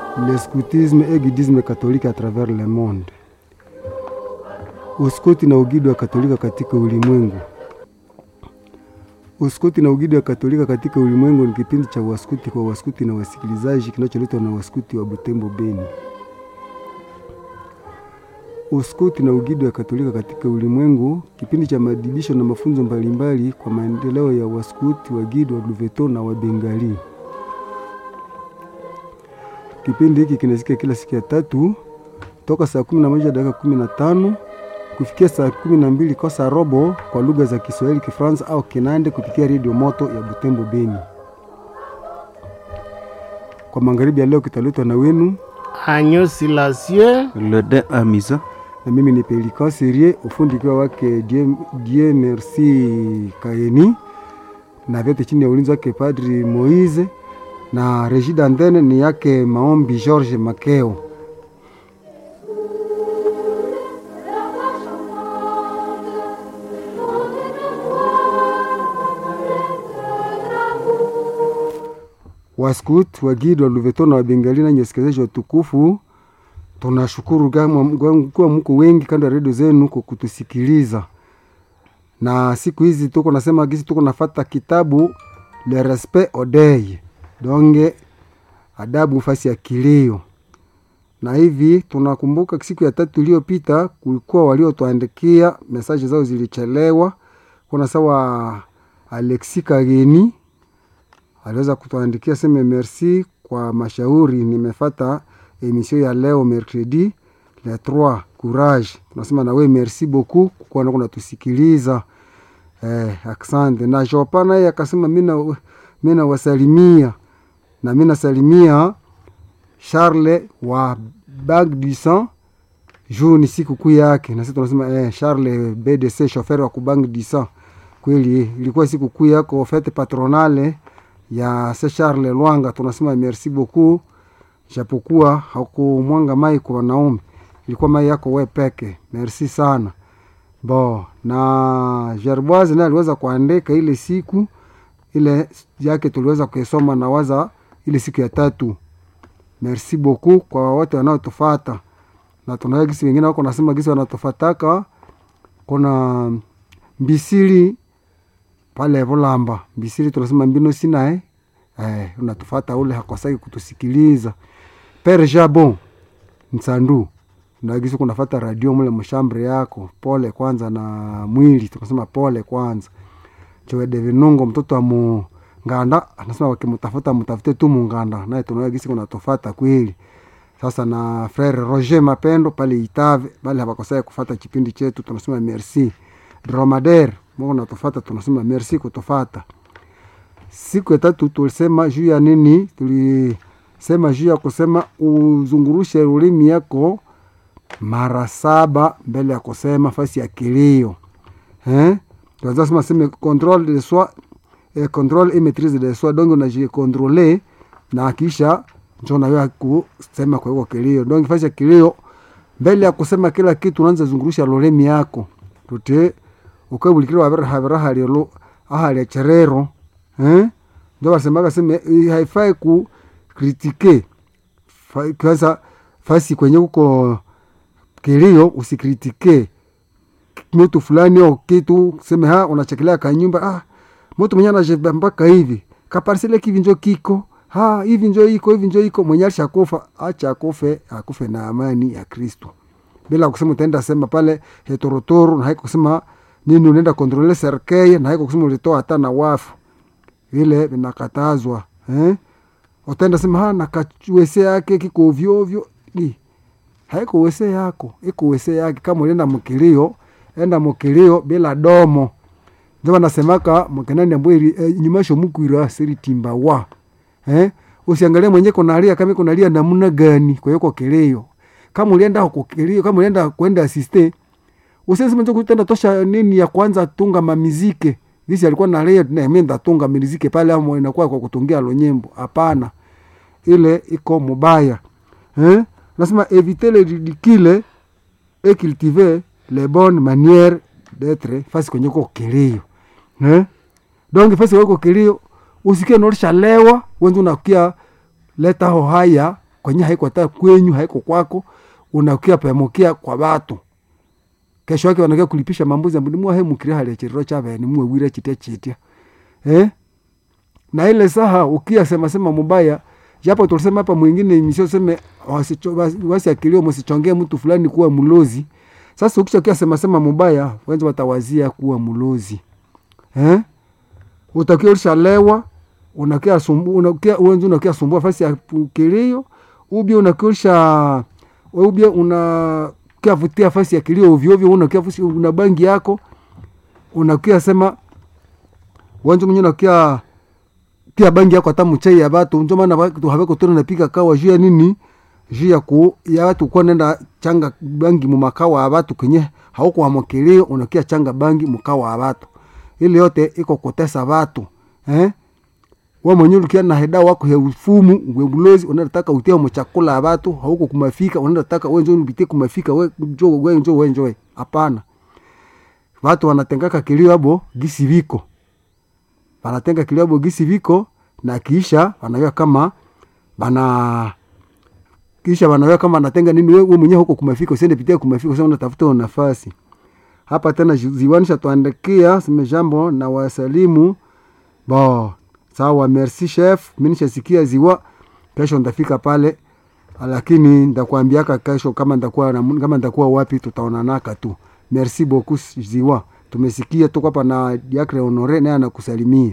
le scoutisme et guidisme catholique à travers le monde. Uskoti na ugidi wa Katolika katika ulimwengu. Uskoti na ugidi wa Katolika katika ulimwengu ni kipindi cha waskuti kwa waskuti na wasikilizaji kinacholetwa na waskuti wa Butembo Beni. Uskoti na ugidi wa Katolika katika ulimwengu, kipindi cha maadibisho na mafunzo mbalimbali kwa maendeleo ya waskuti, wagidi wa Luveto na Wabengali. Kipindi hiki kinasikia kila siku ya tatu toka saa kumi na moja dakika kumi na tano kufikia saa kumi na mbili kosa robo kwa lugha za Kiswahili, Kifaransa au Kinande kupitia redio moto ya Butembo Beni. Kwa magharibi ya leo kitaletwa na wenu Agneau Silencieux, Le de Amisa. na mimi ni Pelikan Serie, ufundi ukiwa wake Die, Die Merci Kaeni, na vyote chini ya ulinzi wake Padri Moise, na regie d'antenne ni yake Maombi George Makeo. Waskut, wagidi wa Luveto na Wabengali na nyesikilizaji watukufu, tunashukuru kama kuwa mko wengi kando ya redio zenu kwa kutusikiliza. Na siku hizi tuko nasema gisi tuko nafata kitabu Le Respect Odei, donge adabu fasi ya kilio. Na hivi tunakumbuka siku ya tatu iliyopita kulikuwa waliotuandikia mesaje zao zilichelewa. Kuna sawa Alexi Kageni aliweza kutuandikia seme merci kwa mashauri. Nimefata emission ya leo mercredi le 3 courage. Tunasema nawe merci beaucoup kwa kuwa unatusikiliza eh, asante. Na Jopa naye akasema mina mina wasalimia na mina salimia Charles wa Bag du Sang juu ni siku kuu yake, na sisi tunasema eh, Charles BDC chauffeur wa kubang du Sang. Kweli ilikuwa siku kuu yako fete patronale ya se Charles Lwanga, tunasema merci beaucoup, japokuwa hakumwanga mai kwa wanaume, ilikuwa mai yako we peke. Merci sana bo. Na Gerboise naye aliweza kuandika ile siku ile yake, tuliweza kuisoma na waza ile siku ya tatu. Merci beaucoup kwa wote wanaotufata, na tunaa gisi wengine wako nasema gisi wanatufataka. Kuna Mbisili pale Volamba Mbisili, tunasema mbino sinae eh, unatufata ule hakosaki kutusikiliza. Pere Jabon Nsandu nagisi kunafata radio mule mshambre yako, pole kwanza na mwili, tunasema pole kwanza. Chowede Vinungo mtoto wa Munganda anasema wakimtafuta mtafute tu Munganda, naye tunagisi kunatufata kweli. Sasa na frere Roger Mapendo pale Itave bale hawakosai kufata kipindi chetu, tunasema merci. Dromader Mungu natufata, tunasema merci kutufata. Siku ya tatu tulisema juu ya nini? Tulisema juu ya kusema uzungurushe ulimi yako mara saba mbele ya kusema fasi ya kilio eh? Tuanza sema sema control de soi eh, control et maîtrise de soi, donc unajikontrole na kisha njo nawe kusema kwa hiyo kilio. Donc fasi ya kilio mbele ya kusema kila kitu unaanza zungurusha lolemi yako tute ukabulikira wabera beraha lelo aha cherero eh ndio wasemaga sema haifai ku kritike kwanza fasi kwenye kuko kilio usikritike mtu fulani au kitu sema ha unachekelea kanyumba ah mtu mwenye anajeba mpaka hivi kaparsele kivi njo kiko ha hivi njo iko hivi njo iko mwenye alishakufa acha akufe akufe na amani ya Kristo bila kusema utaenda sema pale hetorotoro na haiko kusema nini unaenda kontrole serkei na haiko kusema ulitoa hata na wafu vile vinakatazwa eh? Utaenda sema ha nakawese yake kiko ovyo ovyo, ni haiko wese yako, iko wese yake. Kama ulienda mkilio, enda mkilio bila domo. Ndio wanasemaka mkenani ambwe e, nyumasho mukwira siri timba wa eh? Usiangalie mwenye konalia kama konalia namna gani, kwa hiyo kilio kama ulienda huko kilio, kama ulienda kwenda asiste usisi mwenye kutenda tosha nini ya kwanza tunga mamizike Gisi alikuwa na leo na mimi ndatunga miziki pale ama inakuwa kwa kutungia lo nyimbo. Hapana. Ile iko mubaya. Eh? Nasema éviter le ridicule et cultiver les bonnes manières d'être fasi kwenye ko kilio. Eh? Donc fasi kwa kilio usikie norisha lewa wenzu unakia leta ho haya kwenye haiko hata kwenyu haiko kwako unakia pamokia kwa watu kesho yake wanakia kulipisha mambuzi ambu nimwa he mukire hali chiriro chave ni mwe wire chitia chitia eh na ile saha ukia sema sema mubaya japo tulisema hapa mwingine misio seme wasicho- wasi- wasiakilio msichongee mtu fulani kuwa mlozi sasa ukisha kia sema sema mubaya wenzi watawazia kuwa mlozi eh utakia ulishalewa unakia sumbu unakia wenzi unakia sumbua fasi ya kilio ubia unakia ulisha ubia unakia vutia fasi ya kilio ovyo ovyo unakia fusi una bangi yako unakia sema wenzi mwenye unakia pia bangi yako hata mchai ya batu njo maana batu habeko tena napika kawa juu ya nini juu ya ku ya watu kwa nenda changa bangi mu makawa ya batu kenye hauko amokilio unakia changa bangi mukawa ya batu ile yote iko kutesa batu eh wa mwenye ulikia na heda wako ya ufumu we ulozi unataka utia mu chakula ya batu hauko kumafika unataka wewe njo ubitie kumafika we njo we njo we njo hapana watu wanatengaka kilio abo gisi viko wanatenga kilio abo gisi viko na kisha wanajua kama bana kisha wanajua kama anatenga nini wewe mwenyewe huko kumafika usiende pitia kumafika sasa unatafuta nafasi hapa tena zi- ziwanisha tuandikia sime jambo na wasalimu bo sawa merci chef mimi nishasikia ziwa kesho ndafika pale lakini ndakwambiaka kesho kama ndakuwa na- kama ndakuwa wapi tutaonanaka tu merci beaucoup ziwa tumesikia tuko hapa na Diacre Honore naye anakusalimia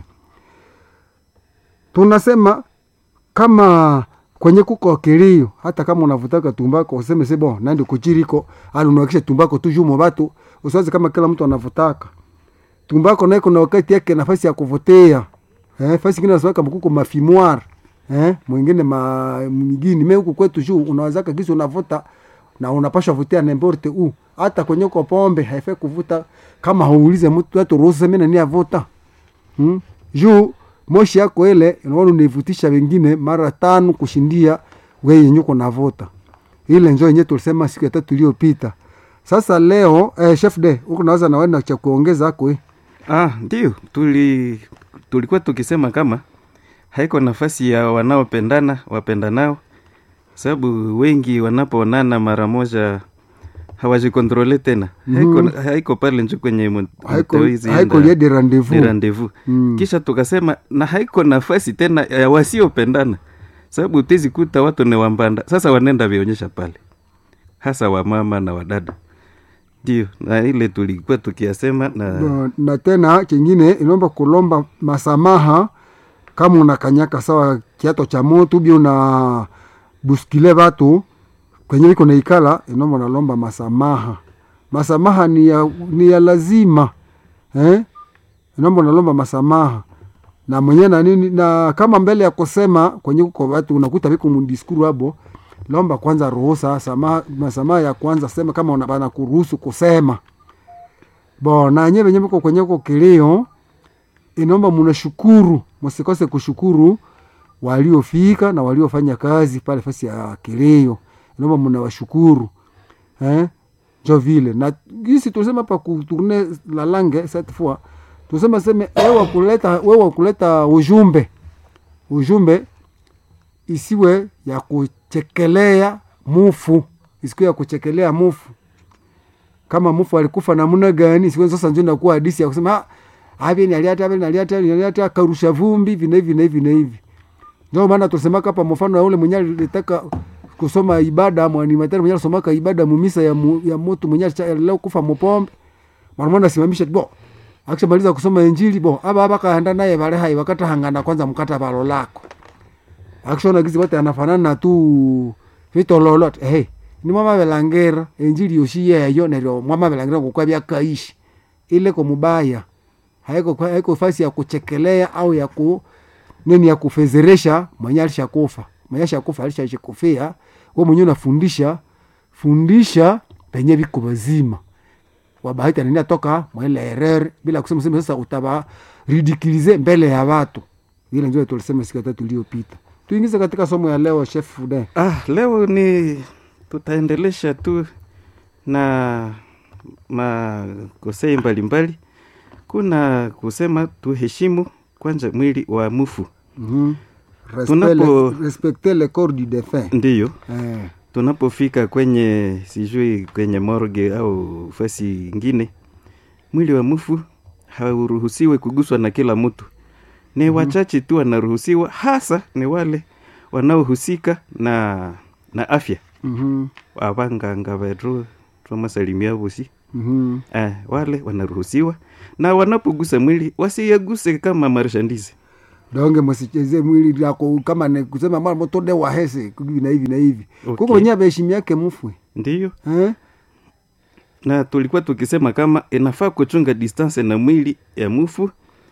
tunasema kama kwenye kuko kilio hata kama unavutaka tumbako useme se bon nandi kuchiriko ali unawakisha tumbako tu jumo batu usiwaze kama kila mtu anavutaka tumbako naye kuna wakati yake nafasi ya kuvutia eh, fasi ingine nasema kama kuko mafimoire eh, mwingine ma migini me huku kwetu juu unawazaka kisi unavuta na unapasha vutia nemborte u hata kwenye kwa pombe haifai kuvuta kama hauulize mtu hata ruhusa mimi nani avuta hmm? juu moshi yako ile unaona unaivutisha wengine mara tano kushindia wewe yenye uko navuta ile njo yenyewe tulisema siku ya tatu iliyopita sasa leo eh, chef de huko naweza na wewe na cha kuongeza hako eh. Ah, ndio tuli tulikuwa tukisema kama haiko nafasi ya wanaopendana wapendanao, sababu wengi wanapoonana mara moja hawajikontrole tena haiko, haiko pale njo kwenye mu- haiko mtawezi haiko enda- lie de rendezvous ni rendezvous Mm. kisha tukasema na haiko nafasi tena ya wasiopendana sababu utezi kuta watu ni wambanda sasa wanaenda vionyesha pale hasa wamama na wadada ndio na ile tulikuwa tukiyasema na Ba- na tena kingine inaomba kulomba masamaha kama unakanyaka sawa kiato cha moto bi una buskile batu kwenye iko naikala inaomba nalomba masamaha masamaha ni ya, ni ya lazima eh? inaomba nalomba masamaha na mwenye na nini na kama mbele ya kusema kwenye kuko watu unakuta viko mundiskuru abo lomba kwanza ruhusa samaha masamaha ya kwanza sema kama una- bana kuruhusu kusema bo na nye venye mko kwenye ko kilio inaomba munashukuru msikose kushukuru waliofika na waliofanya kazi pale fasi ya kilio inaomba munawashukuru eh? njo vile na gisi tusema pa kutourne la langue cette fois tusema seme wewe kuleta wewe kuleta ujumbe ujumbe isiwe ya kuchekelea mufu isiwe ya kuchekelea mufu kama mufu alikufa namna gani siku sasa ndio inakuwa hadisi ya kusema abe ni aliata abe ni aliata ni aliata karusha vumbi vina hivi na hivi na hivi ndio maana tusemaka hapa mfano ya ule mwenye alitaka kusoma ibada mwanimatari mwenye alisomaka ibada mumisa ya, mu, ya moto mwenye alicha- leo kufa mupombe mwanamwana asimamisha bo akishamaliza kusoma injili bo aba aba kaenda naye bale hai wakata hangana kwanza mkata balo lako akishona gizi wote anafanana tu vito lolote hey, ni mwama belangera injili yoshi yeyo neryo mwama belangera kukwa byakaishi ile ko mubaya haiko haiko fasi ya kuchekelea au ya ku nini ya kufezeresha mwenye alishakufa mwenye alishakufa alishajikufia wewe mwenyewe unafundisha fundisha penye viko bazima wabahati anania toka mwele erere bila kusema sema sasa utaba ridiculize mbele ya watu ile ndio tulisema siku ya tatu iliyopita tuingize katika somo ya leo chef Fude ah, leo ni tutaendelesha tu na makosei mbalimbali kuna kusema tuheshimu kwanza mwili wa mufu mhm Respect Tunapo- le- respecter le corps du défunt ndiyo eh. tunapofika kwenye sijui kwenye morgue au fasi ingine mwili wa mfu hauruhusiwe kuguswa na kila mtu ni mm-hmm. wachache tu wanaruhusiwa hasa ni wale wanaohusika na na afya mhm, abanganga betu twamasalimia vosi mhm. eh, wale wanaruhusiwa na wanapogusa mwili wasiyaguse kama marshandise donge msicheze mwili yako kama ni kusema mara moto de wahese hivi na hivi na hivi Okay. kuko wenyewe beheshimi yake mfwe ndiyo eh? na tulikuwa tukisema kama inafaa kuchunga distance na mwili ya mufu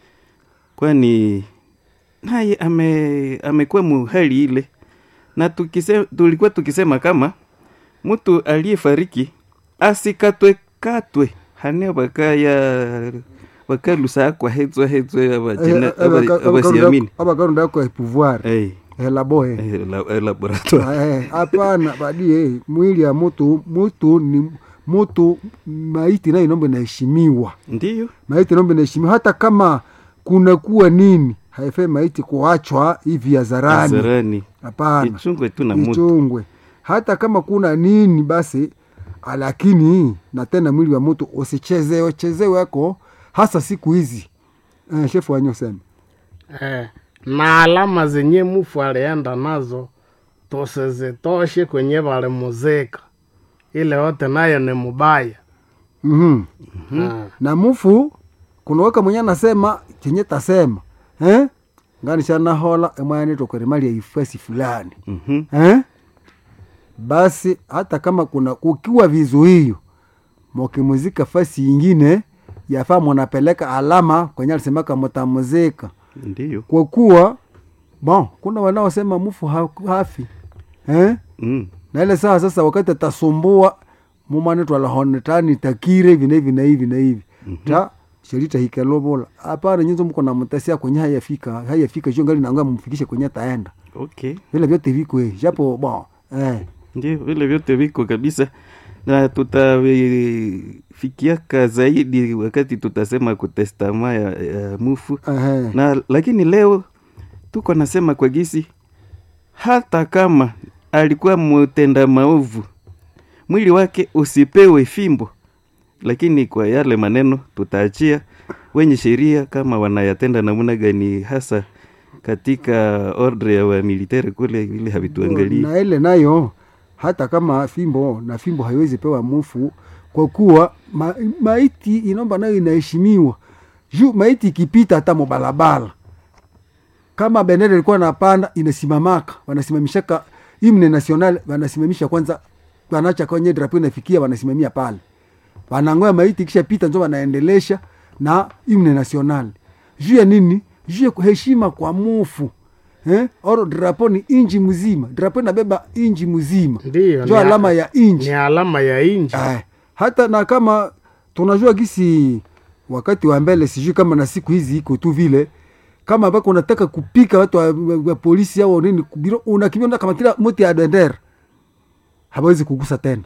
kwani naye ame amekuwa muhali ile na tukise, tulikuwa tukisema kama mtu aliyefariki asikatwe katwe hane bakaya bakalusa akwa hetswa hetswe abajina- aba- abasiamini abakaronda yako ya pouvoir Eh, elabohe eh, la- eh, laboratoire Eh, hapana badie mwili ya mutu mutu ni mutu maiti nayo inombe naheshimiwa ndiyo maiti nombe naheshimiwa hata kama kuna kuwa nini haifai maiti kuachwa hivi hadharani zarani hapana ichungwe tu na mutu ichungwe hata kama kuna nini basi lakini na tena mwili wa mtu usichezewe chezewe yako hasa siku hizi eh, shefu wanyosema eh, na alama zenye mufu alienda nazo tusizitoshe kwenye valimuzika ile yote nayo ni mubaya mm-hmm. Ah, na mufu kunaweka mwenye anasema chenye tasema eh? nganishanahola emwanitokwerimali ya ifasi fulani Mhm. eh? basi hata kama kuna kukiwa vizuio mokimuzika fasi ingine yafaa mwanapeleka alama kwenye alisemaka mutamuzika ndiyo kwa kuwa bon kuna wanaosema mufu ha- hafi eh? mm. na ile saa sasa wakati atasumbua mumanitwalahonetani takire hivi na hivi na hivi na hivi ta sherita hikelobola hapana nyinzo mko na mtasia kwenye hayafika hayafika sio ngali nanga mumfikishe kwenye taenda okay vile vyote viko eh, japo bon eh ndio vile vyote viko kabisa na tutafikiaka zaidi wakati tutasema kutestama ya, ya mufu eh na lakini leo tuko nasema kwa gisi hata kama alikuwa mtenda maovu mwili wake usipewe fimbo lakini kwa yale maneno tutaachia wenye sheria kama wanayatenda namna gani hasa katika ordre ya wamilitari kule ili havituangalii na ile nayo hata kama fimbo na fimbo haiwezi pewa mufu kwa kuwa ma, maiti inomba nayo inaheshimiwa juu maiti ikipita hata mubalabala kama bendera ilikuwa napanda inasimamaka wanasimamishaka himne national wanasimamisha kwanza wanacha kwenye drapo inafikia wanasimamia pale wanangoya maiti kisha pita njo wanaendelesha na himne national juu ya nini juu ya heshima kwa mufu eh? oro drapo ni inji mzima drapo inabeba inji mzima ndiyo njo ni alama ya inji ni alama ya inji Eh, hata na kama tunajua gisi wakati wa mbele sijui kama na siku hizi iko tu vile kama bako unataka kupika watu wa, wa, wa polisi au nini kubiro unakimbia unataka kamatila moti ya bendera hawezi kugusa tena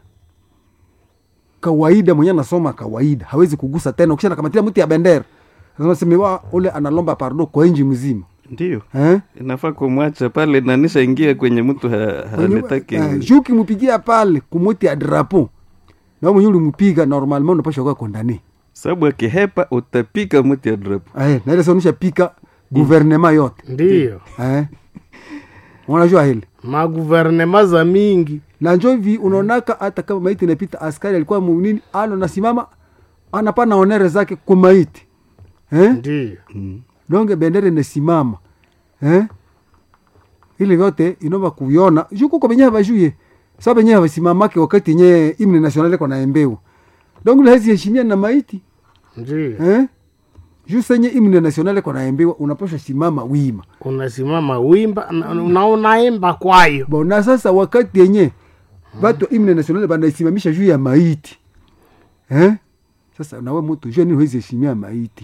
kawaida mwenye anasoma kawaida hawezi kugusa tena ukisha nakamatia mti ya bendera Sasa semewa ule analomba pardo kwa inji mzima ndio eh? inafaa kumwacha pale nanisha ingia kwenye mtu ha, hanetaki Eh, juu ukimupigia pale kumuti ya drapo na mwenye ulimupiga normalement unapasha kuwa kondane sababu akihepa utapika mti ya drapo eh, na ile saonisha pika guvernema yote ndiyo eh. unajua hili maguvernema za mingi na njo hivi unaonaka hata kama maiti inapita askari alikuwa munini ano nasimama anapana onere zake kwa maiti eh? ndiyo mm. donge bendera inasimama eh? ili vyote inova kuviona juu kuko benye havajuye sa benye havasimamake wakati nye imne nasionale kwa naembewa donge lahezi heshimia na maiti ndiyo eh? juu senye imne nasionale kwa naembewa unapasha simama wima unasimama wimba na na unaimba kwayo bona sasa wakati yenye batu imne nasionale banaisimamisha juu ya maiti eh? sasa nawe mutu juu nini huwezi heshimia maiti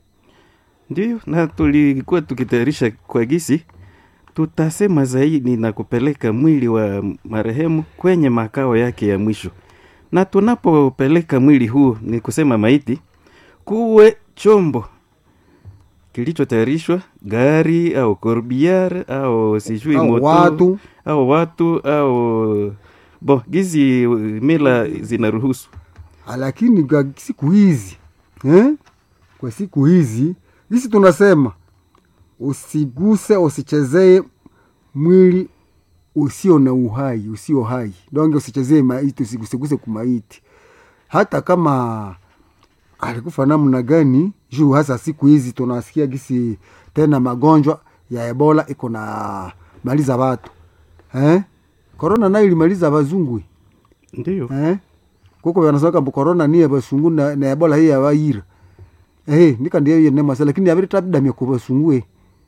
ndio na tulikuwa tukitayarisha kwa gisi tutasema zaidi na kupeleka mwili wa marehemu kwenye makao yake ya mwisho na tunapopeleka mwili huu ni kusema maiti kuwe chombo kilichotayarishwa gari au corbiar au sijui Au moto watu. au watu au bo gizi uh, mila zinaruhusu lakini kwa siku hizi eh? kwa siku hizi hisi tunasema usiguse usichezee mwili usio na uhai usio hai donge usichezee maiti usiguseguse kumaiti hata kama alikufa namna gani juu hasa siku hizi tunasikia gisi tena magonjwa ya ebola iko na maliza watu eh? korona nayo ilimaliza wazungwi ndio eh? kuko vanasema kambo korona niye vasungu na, na ebola hii yavaira eh, nikandiyo yenemasa lakini aviri tabidamia kuvasungue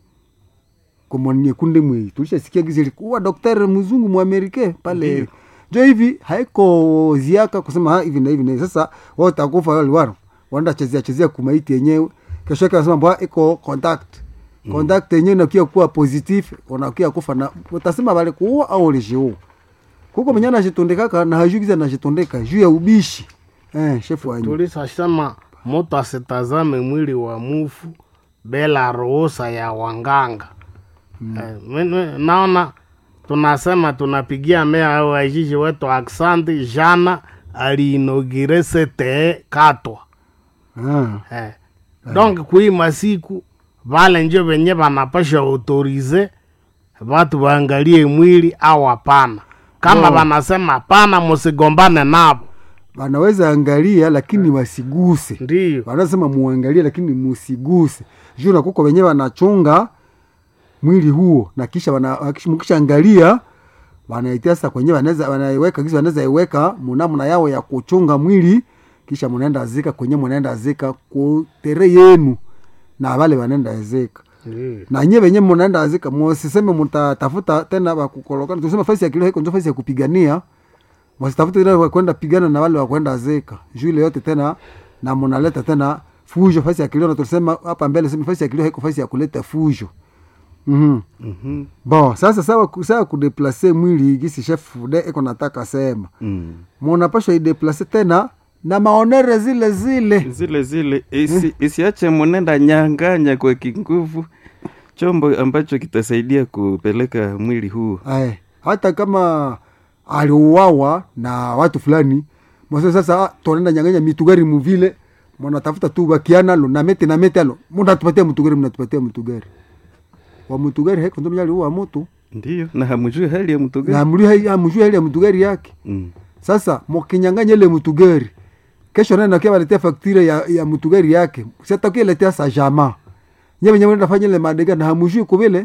komonie kunde mwei tulishasikia gizi likuwa daktari mzungu muamerike pale Ndiyo. jo hivi haiko ziaka kusema ha, hivi na hivi na hivi. sasa wao takufa wale waro wanda chezea chezea kumaiti yenyewe kesho yake wanasema bwa iko contact contact yenyewe inakia kuwa positif unakia kufa na utasema vale kuua au ulishiua kuko mwenye anashitondekaka na hajugiza anashitondeka juu ya ubishi eh, shefu wanyu tulisasema mutu asitazame mwili wa mufu bila ruhusa ya wanganga eh, mimi naona tunasema tunapigia mea au ajiji wetu aksanti jana aliinogire sete katwa ah. eh. donc kui masiku vale njo venye vanapasha autorize vatu vaangalie mwili au hapana kama No. vanasema hapana musigombane navo wanaweza angalia lakini wasiguse ndiyo wanasema muangalie lakini musiguse juu na kuko wenyewe wanachunga mwili huo na kisha wana- wakish- mkisha angalia wanaitia sasa kwenyewe wanaweza wanaiweka kisi wanaweza iweka munamna yao ya kuchunga mwili kisha munaenda zika kwenye munaenda zika kutere yenu na wale wanaenda zika ndiyo na nye venye munaenda zika musiseme mutatafuta tena wakukolokana tusema fasi ya kilio haiko njo fasi ya kupigania wasitafute tena wakwenda pigana na wale wakwenda zeka juu ile yote tena na munaleta tena fujo fasi ya kilio na tulisema hapa mbele sema fasi ya kilio haiko fasi ya kuleta fujo mm Mhm. bon sasa sawa sawa kudeplase mwili gisi chef de iko nataka sema Mm. munapasha ideplase tena na maonere zile zile zile zile isi, isiache munenda nyanganya kwa kinguvu chombo ambacho kitasaidia kupeleka mwili huo Ae, hata kama aliuawa na watu fulani mwase sasa ah, tunaenda nyanganya mitugari muvile mnatafuta tu bakiana lo na mete na mete alo mnatupatia mtugari mnatupatia mtugari wa mtugari haiko ndio aliua mtu ndio na hamjui hali ya mtu na gani mli amjui ile mtugari yake mm. sasa mkinyanganya ile mtugari kesho nani nakia waletea faktira ya, ya mtugari yake sitakia letea sa jama nyewe nyewe nafanya ile madega na hamjui kubile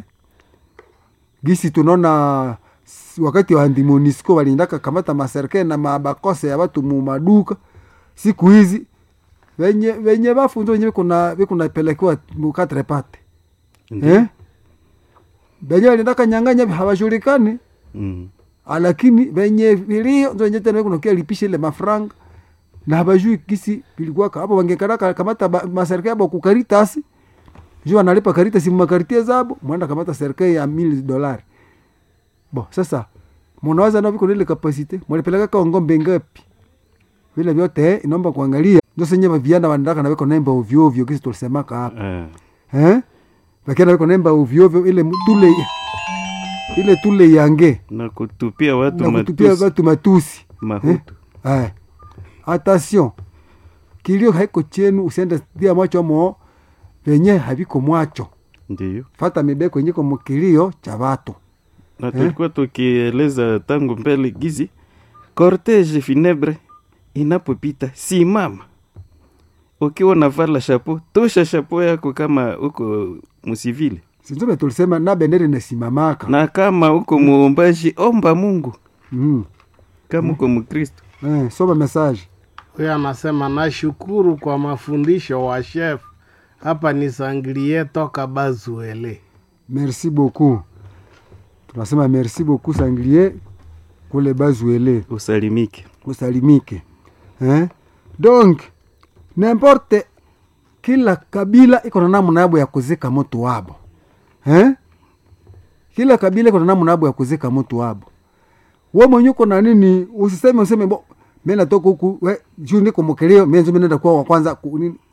gisi tunaona s- wakati wa andimonisco waliendaka kamata maserke na mabakose ya watu mu maduka siku hizi venye venye bafunzo wenye kuna vikuna pelekewa mukatre pate Ndio. eh venye waliendaka nyanganya hawajulikani Mm. lakini venye vilio ndio wenye tena kuna kia lipisha ile mafranga na habajui kisi vilikuwa hapo wangekaraka kamata ba- maserikali yabo kukaritasi juu analipa karitasi mmakaritie zabo mwenda kamata serikali ya mili dolari bo sasa mnawaza na viko ile kapasite mwalipeleka kwa ngombe ngapi vile vyote eh, inaomba kuangalia ndio senye viana wanataka na weko nemba ovyo ovyo kisi tulisemaka hapa Ah. eh wakiana weko nemba ovyo ovyo ile tule ile tule yange na kutupia watu na kutupia matusi watu matusi mahutu eh. attention kilio haiko chenu usiende tia macho mo venye haviko mwacho ndio fata mibeko yenyeko mukilio cha watu na tulikuwa tukieleza tangu mbele gizi cortege funebre inapopita simama ukiwa unavala shapo tosha shapo yako kama uko msivile sinzobe tulisema na bendera inasimamaka na kama uko muombaji omba mungu mm. kama uko mkristo eh, soma message huyo anasema nashukuru kwa mafundisho wa chef hapa ni sangilie toka bazuele merci beaucoup tunasema merci beaucoup sanglier kule bazuele usalimike usalimike eh? donc nimporte kila kabila iko na namna yabo ya kuzika moto wabo eh? kila kabila iko na namna yabo ya kuzika moto wabo we mwenye uko na nini usiseme useme bo mi natoka huku we juu niko mkeleo mienzo mi nenda kuwa wa kwanza ku- nini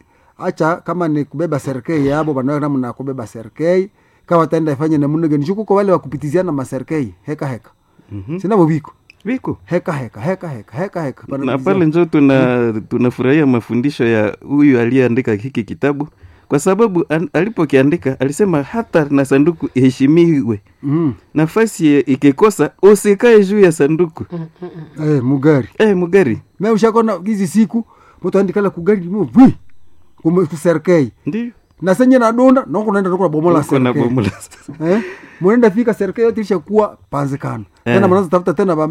acha kama ni kubeba serikei yabo banawe namna kubeba serikei kama taenda ifanye namna gani shukuko wale wakupitiziana maserikei heka heka Mhm. sinavo viko viko heka heka heka heka heka heka na Wanapitiziana. pale njo tuna tunafurahia mafundisho ya huyu aliyeandika hiki kitabu kwa sababu an, alipokiandika alisema hata na sanduku iheshimiwe mm. nafasi ikikosa usikae juu ya sanduku eh, mugari eh, mugari me ushakona hizi siku mtu andikala kugari mu vi kume- kuserikei ndio na senye nadonda nokunaenda nokuna bomola Uko na serikei bomola eh? munaenda fika serikali yote ilishakuwa panzikano Eh. tena mnaanza tafuta tena ba